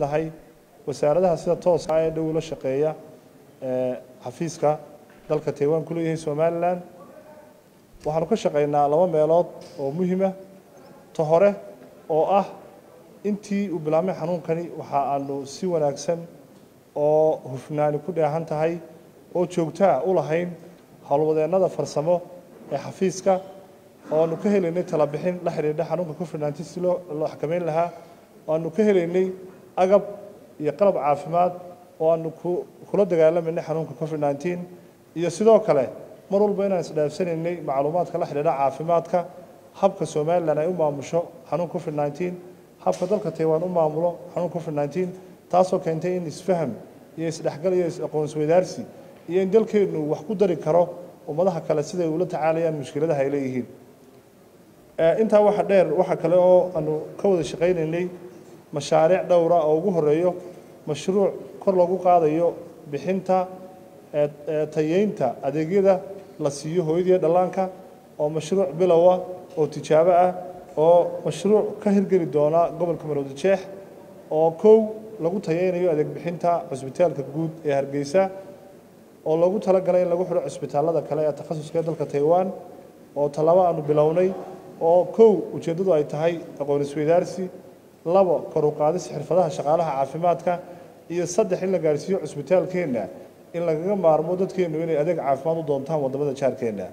dahay wasaaradaha sida tooska ee dhow la shaqeeya xafiiska dalka taiwan ku leeyahay somalilan waxaanu ka shaqaynaa laba meelood oo muhiima ta hore oo ah intii uu bilaabmay xanuunkani waxa aanu si wanaagsan oo hufnaani ku dheehan tahay oo joogtaa u lahayn howlwadeennada farsamo ee xafiiska oo aanu ka helaynay talabixin la xidhiidha xanuunka covid nneteen si loo loo xakameyn lahaa oo aanu ka helaynay agab iyo qalab caafimaad oo aanu ku kula dagaalamanay xanuunka covid nneteen iyo sidoo kale mar walba inaan isdhaafsanaynay macluumaadka la xidhiidha caafimaadka habka somalilan ay u maamusho xanuunka covid nneteen habka dalka taiwan u maamulo xanuunka covid nneteen taasoo keentay in isfaham iyo isdhexgal iyo is-aqoonsweydaarsi iyo in dalkeennu wax ku dari karo ummadaha kale siday ula tacaalayaan mushkiladaha ay leeyihiin intaa waxa dheer waxa kale oo aanu ka wada shaqaynaynay mashaariic dhowra oo ugu horeeyo mashruuc kor loogu qaadayo bixinta tayeynta adeegyada la siiyo hooyadiiyo dhallaanka oo mashruuc bilowa oo tijaabo ah oo mashruuc ka hirgeli doona gobolka marowda jeex oo kow lagu tayeynayo adeeg bixinta cusbitaalka guud ee hargeysa oo loogu talagalay in lagu xidho cusbitaallada kale ee takhasuska ee dalka taiwan oo tallaabo aanu bilownay oo kow ujeeddadu ay tahay aqoon isweydaarsi labo kor u qaadis xirfadaha shaqaalaha caafimaadka iyo saddex in la gaarhsiiyo cusbitaalkeenna in lagaga maarmo dadkeennu inay adeeg caafimaad u doontaan waddamada jaarkeenna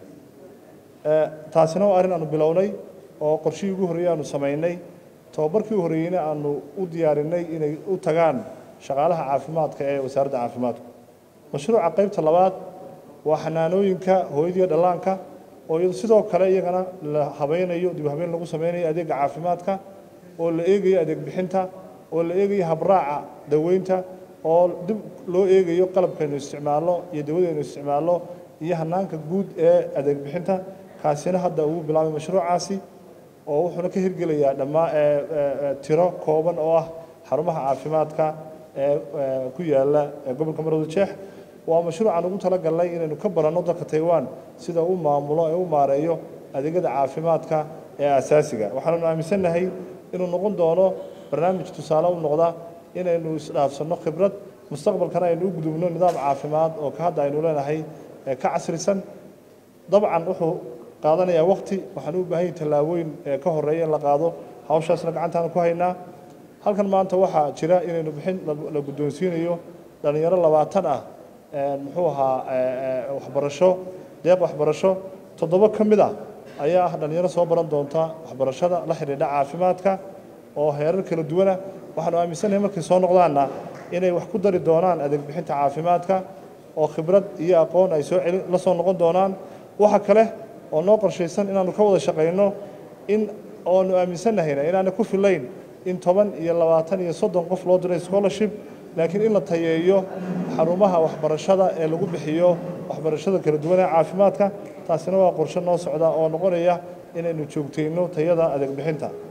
taasina waa arrin aanu bilownay oo qorshihii ugu horreeyey aanu samaynay tobabarkii u horreeyeyna aanu u diyaarinay inay u tagaan shaqaalaha caafimaadka ee wasaaradda caafimaadku mashruuca qaybta labaad waa xanaanooyinka hooyadiiyo dhallaanka oo iyado sidoo kale iyagana la habaynayo dib habeyn lagu sameynayo adeega caafimaadka oo la eegayo adeeg bixinta oo la eegayo habraaca daweynta oo dib loo eegayo qalabkaynu isticmaalno iyo dawadaynu isticmaalno iyo hanaanka guud ee adeeg bixinta kaasina hadda uu bilaabay mashruucaasi oo wuxuuna ka hirgelayaa dhammaa tiro kooban oo ah xarumaha caafimaadka ee ku yaala gobolka marowda jeex waa mashruucaan ugu talagalnay inaynu ka baranno dalka taiwan sida u maamulo ee u maareeyo adeegyada caafimaadka ee asaasiga waxaannu aaminsannahay inuu noqon doono barnaamij tusaale u noqda inaynu isdhaafsanno khibrad mustaqbalkana aynu u gudubno nidaam caafimaad oo ka hadda aynu leenahay ka casrisan dabcan wuxuu qaadanayaa waqti waxaan u baahan yahay tallaabooyin ka horeeya in la qaado hawshaasna gacantaanu ku haynaa halkan maanta waxaa jira inaynu bixin la guddoonsiinayo dhallinyaro labaatan ah muxuu ahaa waxbarasho deeq waxbarasho toddoba ka mid ah ayaa ah dhallinyaro soo baran doonta waxbarashada la xidhiidha caafimaadka oo heerar kala duwana waxaanu aaminsannahay markay soo noqdaanna inay wax ku dari doonaan adeeg bixinta caafimaadka oo khibrad iyo aqoon ay soo celin la soo noqon doonaan waxa kale oo noo qorshaysan inaannu ka wada shaqayno in oonu aaminsannahayna inaana ku filayn in toban iyo labaatan iyo soddon qof loo diray scholarship laakiin in la tayeeyo xarumaha waxbarashada ee lagu bixiyo waxbarashada kala duwan ee caafimaadka taasina waa qorshe noo socda oo noqonaya inaynu joogtayno tayada adeeg bixinta